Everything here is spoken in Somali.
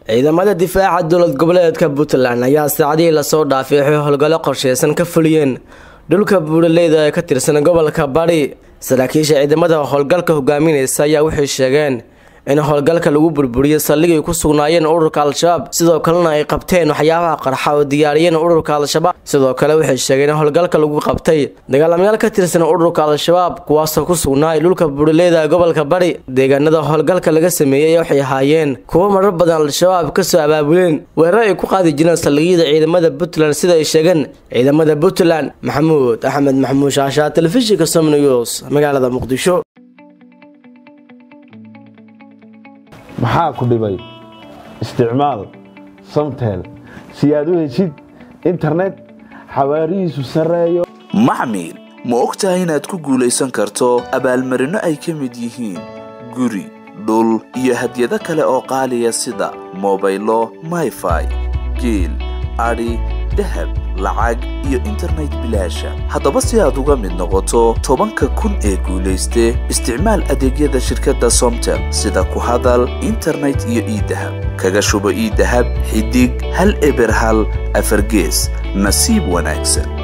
ciidamada difaaca dowlad goboleedka puntland ayaa saacadihii lasoo dhaafay waxay howlgallo qorsheysan ka fuliyeen dhulka buuraleyda ee ka tirsan gobolka bari saraakiisha ciidamada howlgalka hogaaminaysa ayaa waxay sheegeen in howlgalka lagu burburiyey saldhigay ku sugnaayeen ururka al-shabaab sidoo kalena ay qabteen waxyaabaha qarxa oo diyaariyeen ururka al-shabaab sidoo kale waxay sheegeen in howlgalka lagu qabtay dagaalamayaal ka tirsan ururka al-shabaab kuwaasoo ku sugnaay dhulka buuraleyda gobolka bari deegaanada howlgalka laga sameeyey waxay ahaayeen kuwo marar badan al-shabaab kasoo abaabuleen weerar ay ku qaadi jireen saldhigyada ciidamada puntland sida ay sheegeen ciidamada puntland maxamuud axmed maxamuud shaashaa telefishinka somnews magaalada muqdisho maxaa ku dhibay isticmaal samtel si aad u heshid internet xawaarihiisu sarreeyo maxmil ma og tahay inaad ku guulaysan karto abaalmarinno ay ka mid yihiin guri dhul iyo hadyado kale oo qaaliya sida mobaylo mayfai geel adhi dahab lacag iyo internet bilaasha haddaba si aad uga mid noqoto tobanka kun ee guulayste isticmaal adeegyada shirkadda somtel sida ku hadal internet iyo iidahab kaga shubo iidahab xidig hal eber hal afargees nasiib wanaagsan